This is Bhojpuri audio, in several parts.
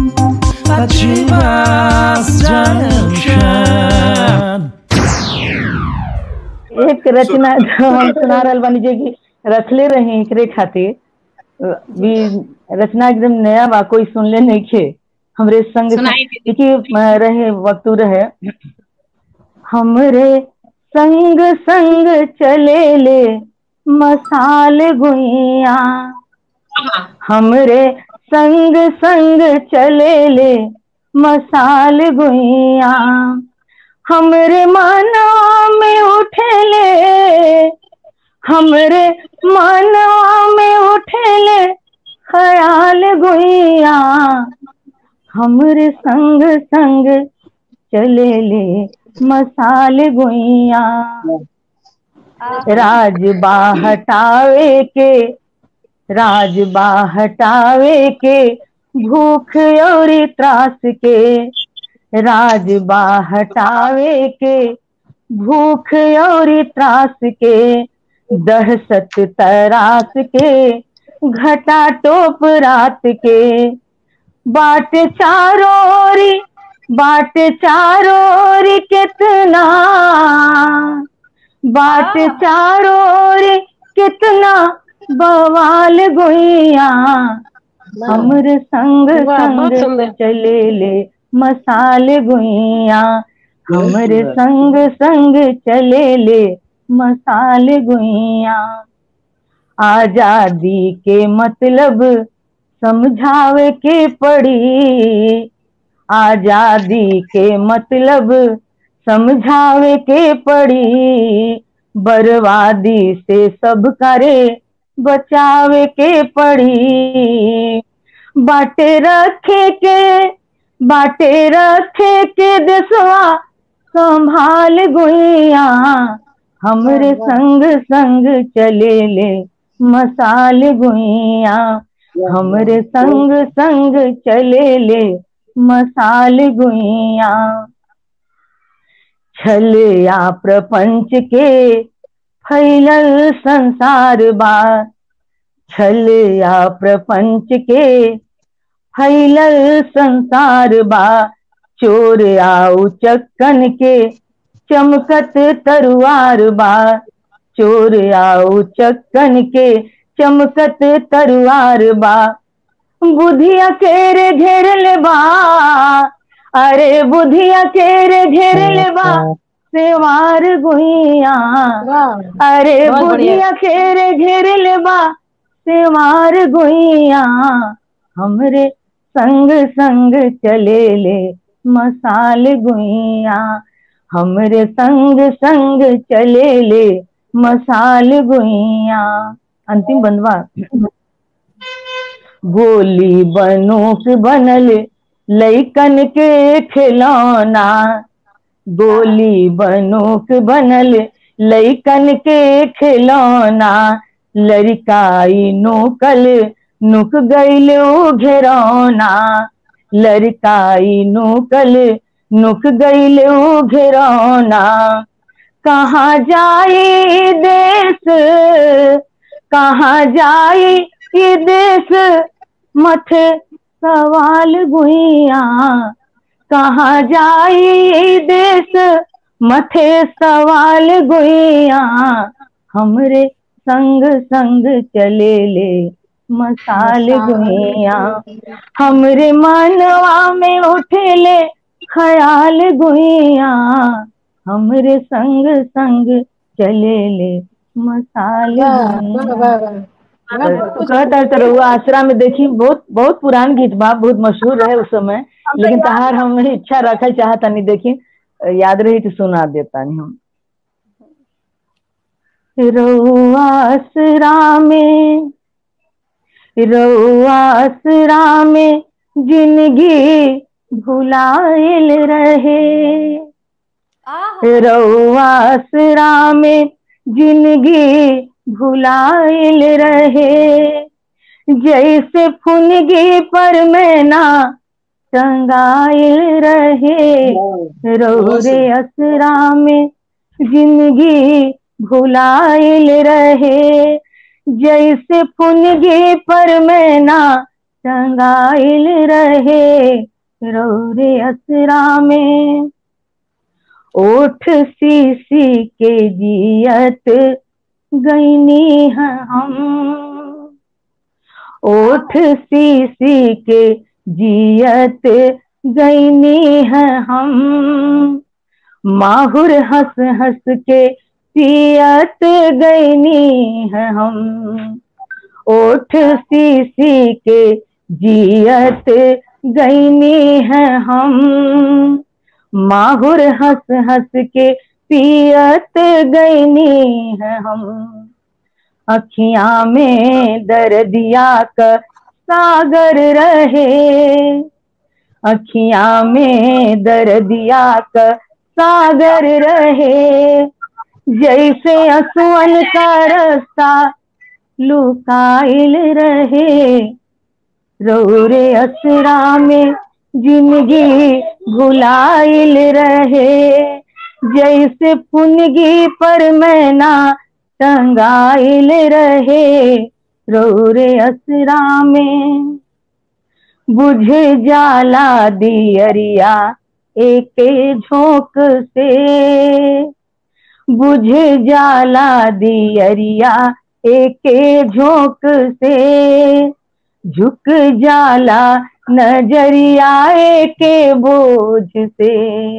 Chivas Junction. एक रचना जो हम सुना रहल बानी जे कि रखले रहे एकरे खातिर अ, भी रचना एकदम नया बा कोई सुनले नहीं खे हमरे संग सुनाई दे। देखिए अ, रहे वक्तु रहे हमरे संग संग चले ले मसाल गुइया हाँ, हमरे संग संग चले ले मसाल गुइया हमरे मनवा में उठेले हमरे मनवा में उठेले ख्याल गुइया हमरे संग संग चले ले मसाल गुइया राजबा हटावे के राजबा हटावे के भूख और त्रास के राजबा हटावे के भूख और त्रास के दहशत तरास के घटा टोप रात के बाट चारोरी बाट चारोरी कितना बाट चारोरी कितना बवाल गुइया हमर संग वाह, बहुत संग सुंदर। चले ले मसाल गुइया हमर संग संग चले ले मसाल गुइया आजादी के मतलब समझावे के पड़ी आजादी के मतलब समझावे के पड़ी बर्बादी से सब करे बचावे के पड़ी बाटे रखे के बाटे रखे के देसवा संभाल गुइया हमरे संग संग चले ले मसाल गुइया हमरे संग संग चले ले मसाल गुइया छल या प्रपंच के फैलल संसार बा छल या प्रपंच के फैलल संसार बा चोर आउ चक्कन के चमकत तरुआर बा चोर आउ चक्कन के चमकत तरुआर बा बुधिया केरे घेरल बा अरे बुधिया केरे घेरल बा सेवार गुइया अरे बहुत बढ़िया। बुधिया केरे घेरल बा सेवार गुइया हमरे संग संग चले ले मसाल गुइया हमरे संग संग चले ले मसाल गुइया अंतिम बंदवा गोली बनोक बनल लैकन के खिलौना गोली बनोक बनल लैकन के खिलौना लड़काई नोकल नुक गईल उ घेरौना लड़काई नोकल नुक गईल उ घेरौना कहाँ जाई देश कहाँ जाई ये देश मथे सवाल गुइया कहाँ जाई ये देश मथे सवाल गुइया हमरे संग संग चले ले मसाल गुइया हमरे मनवा में उठेले ख्याल गुइया हमरे संग संग चले ले मसाल गुइया तो कहता तरहुआ आसरा में देखी बहुत बहुत पुरान गीत बा बहुत मशहूर रहे उस समय लेकिन तहार हम इच्छा रखल चाहता नहीं देखी याद रही तो सुना देता नहीं हम रउआ आसरा में रउआ आसरा में जिंदगी भुलाइल रहे रउआ आसरा में जिंदगी भुलाइल रहे जैसे फुनगी पर मैना टंगाइल रहे रौरे असरा में जिंदगी भुलाइल रहे जैसे फुनगी पर मैना टंगाइल रहे रौरे असरा में ओठ सी सी के जियत गईनी है हम ओठ सी सी के जियत गईनी है हम माहुर हंस हंस के पियत गईनी है हम ओठ सी सी के जियत गईनी है हम माहुर हंस हंस के पियत गईनी है हम अखियां में दर्दिया का सागर रहे अखियां में दर्दिया का सागर रहे जैसे असुअन का रास्ता लुकाइल रहे रौरे असरा में जिंदगी भुलाइल रहे जैसे फुनगी पर मैना टंगाइल रहे रौरे असरा में बुझ जाला दियरिया एक झोंक से बुझ जाला दियरिया एक झोंक से झुक जाला नजरिया के बोझ से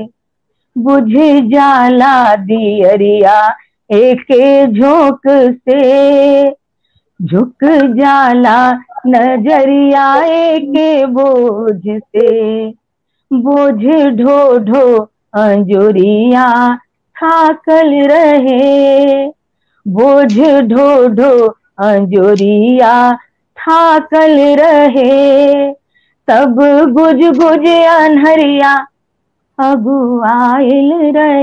बुझ जाला दियरिया एक झोंक से झुक जाला नजरिया के बोझ से बोझ ढो ढो अंजुरिया थाकल रहे बोझ ढो ढो अंजुरिया थाकल रहे तब गुज गुज अनहरिया अगुआइल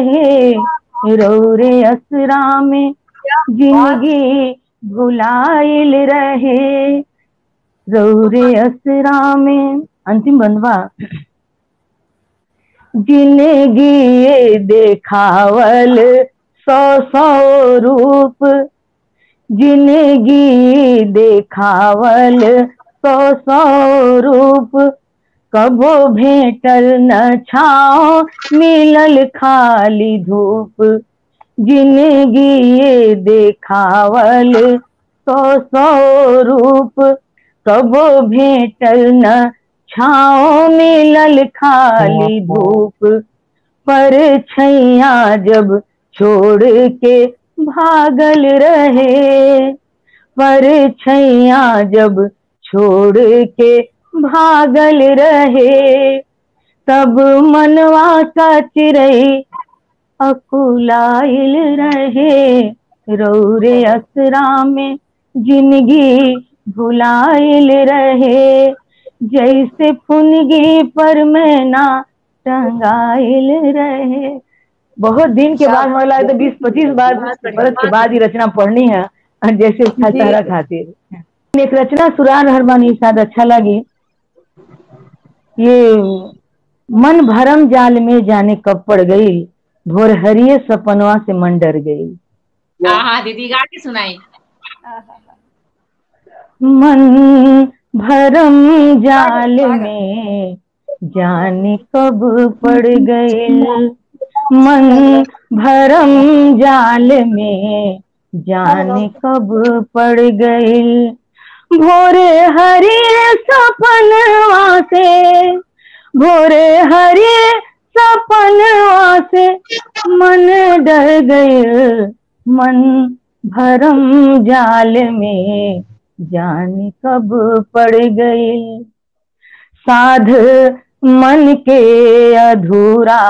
रहे रौरे असरा में जिंदगी भुलाइल रहे रौरे असरा में अंतिम बनवा जिंदगी ये देखावल सौ सौ रूप जिंदगी देखावल सौ सौ रूप कबो भेटल न छाओ मिलल खाली धूप जिंदगी ये देखावल सौ सौ रूप कबो भेटल न छाओ मिलल खाली धूप पर छैया जब छोड़ के भागल रहे पर छैया जब छोड़ के भागल रहे तब मनवा का चिरई अकुलाइल रहे रौरे असरा में जिंदगी भुलाइल रहे जैसे फुनगी पर मैना टंगाइल रहे बहुत दिन के बाद मुझे लगता है बीस पच्चीस बार बरस के बाद ही रचना पढ़नी है और जैसे खतरा खातिर एक रचना सुरान हरबानी शायद अच्छा लगी ये मन भरम जाल में जाने कब पड़ गई भोर हरिये सपनवा से मन डर गई हाँ हाँ दीदी गा के सुनाई मन भरम जाल में जाने कब पड़ गए मन भरम जाल में जाने कब पड़ गए भोरे हरे सपनवा से भोरे हरे सपनवा से मन डर गए मन भरम जाल में जाने कब पड़ गई साध मन के अधूरा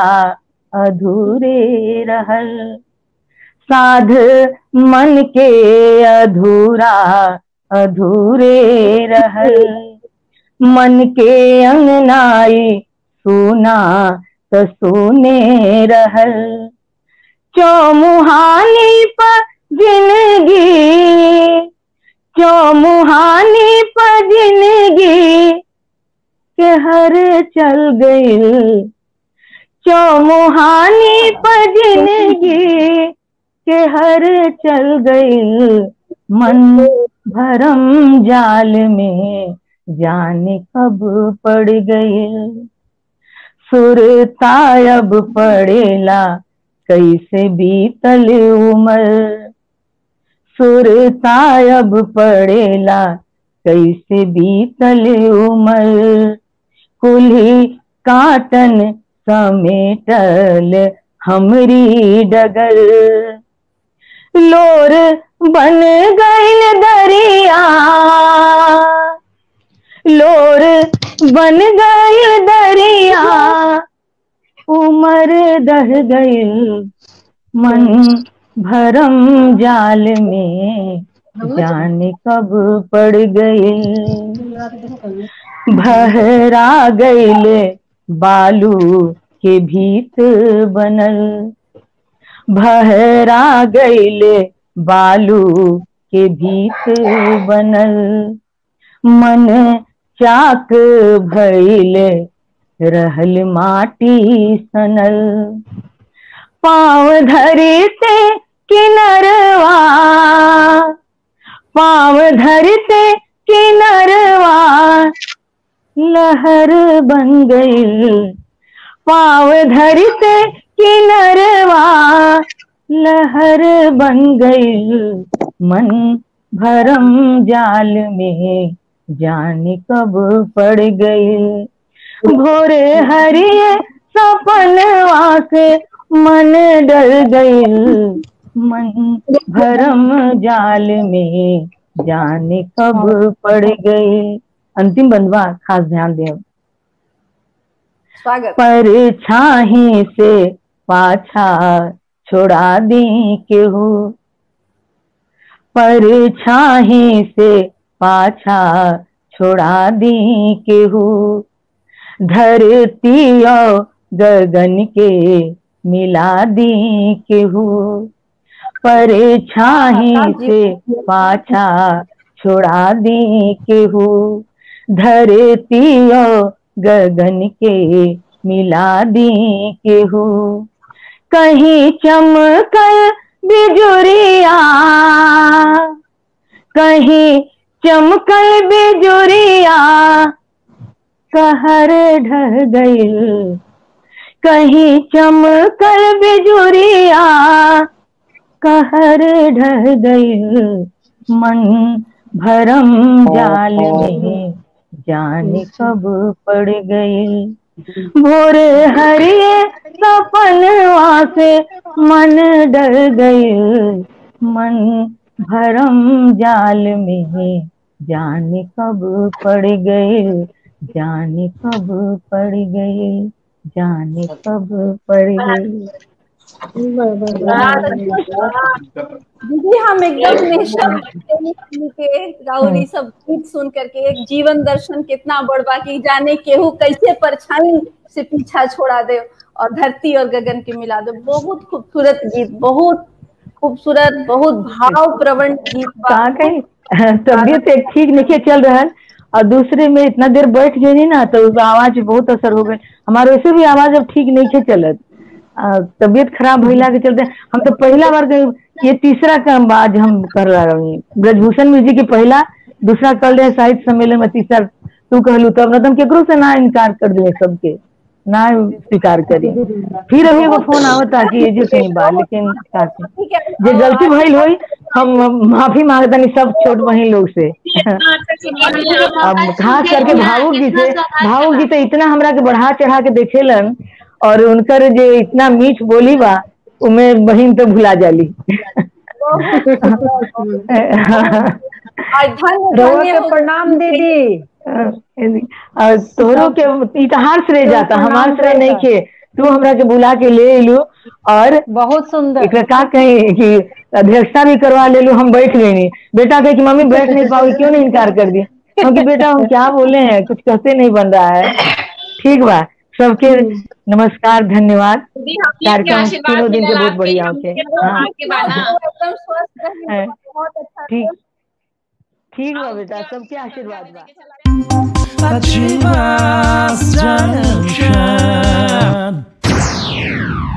अधूरे रहल साध मन के अधूरा अधूरे रहल मन के अंगनाई सुना त सुने रहल चौमुहानी पर जिंदगी चौमुहानी पर जिंदगी के हर चल गई चौमुहानी पर जिंदगी के हर चल गई मन भरम जाल में जाने कब पड़ गए सुरता अब पड़ेला कैसे बीतल उमर सुरता अब पड़ेला कैसे बीतल उमर कुल्ही काटन समेटल हमरी डगर लोर बन गईल दरिया लोर बन गईल दरिया उमर दह गईल मन भरम जाल में जाने कब पड़ गए भहरा गईले बालू के भीत बनल भहरा गईले बालू के भीत बनल मन चाक भइले रहल माटी सनल पाँव धरते किनरवा पाँव धरते किनरवा लहर बन गई पाँव धरते किनरवा लहर बन गई मन भरम जाल में जाने कब पड़ गई भोरे हरिये सपनवा से मन डर गई मन भरम जाल में जाने कब पड़ गई अंतिम बंधवा खास ध्यान दें स्वागत पर छाही से पाछा छोड़ा दी केहू पर छाही से पाछा छोड़ा दी केहू धरती और गगन के मिला दी केहू पर छाही से पाछा छोड़ा दी केहू धरती और गगन के मिला दी केहू कहीं चमकल बिजुरिया कहीं चमकल बिजुरिया कहर ढह गई कहीं चमकल बिजुरिया कहर ढह गई मन भरम जाल में जाने कब पड़ गई भोर हरिये सपनवा से मन डर गई मन भरम जाल में जाने कब पड़ गई जाने कब पड़ गई जाने कब पड़ गई दीदी हम एकदम निःशब्द के राउरी सब गीत सुन करके एक जीवन दर्शन कितना बड़बा की जाने केहू कैसे परछाई से पीछा छोड़ा दे और धरती और गगन के मिला दे बहुत खूबसूरत गीत बहुत खूबसूरत बहुत भाव प्रवण गीत बा। कहाँ कहीं तबियत एक ठीक नहीं चल रहा है और दूसरे में इतना देर बैठ गई ना तो उसका आवाज पे बहुत असर हो गई हमारे वैसे भी आवाज अब ठीक नहीं है चलत आ, तबियत खराब भइला के चलते हम तो पहला बार के- ये तीसरा काम आज हम कर रहा हूँ ब्रजभूषण म्यूजिक के पहला दूसरा कर रहे साहित्य सम्मेलन में तीसरा तू कहलू तब न तुम केकरो से ना इनकार कर दिए सबके ना स्वीकार करी फिर अभी एगो फोन आवता कि ये जो कहीं बा लेकिन का करी? ठीक है जे गलती भइल होई हम माफी मांगतानी सब छोट बहन लोग से अब खास करके भावुक जी से भावुक जी तो इतना हमरा के बढ़ा चढ़ा के देखेलन और उनकर जे इतना मीठ बोली बा उमे बहन तो भुला जाली आज धन्य रउआ धन्य के हो प्रणाम दीदी और तोहरो के इतिहास श्रेय जाता हमार श्रेय नहीं के तू हमरा के बुला के ले एलू और बहुत सुंदर एकरा का कही कि अध्यक्षता भी करवा ले लू हम बैठ गए नहीं बेटा कहे कि मम्मी बैठ नहीं पाओगी क्यों नहीं इनकार कर दिया क्योंकि बेटा हम क्या बोले हैं कुछ कहते नहीं बन रहा है ठीक बा सबके नमस्कार धन्यवाद कार्यक्रम तीनों दिन के बहुत बढ़िया होते हाँ एकदम स्वस्थ रहिए है। बहुत अच्छा ठीक ठीक बा बेटा सबके आशीर्वाद बा Achievas Junction.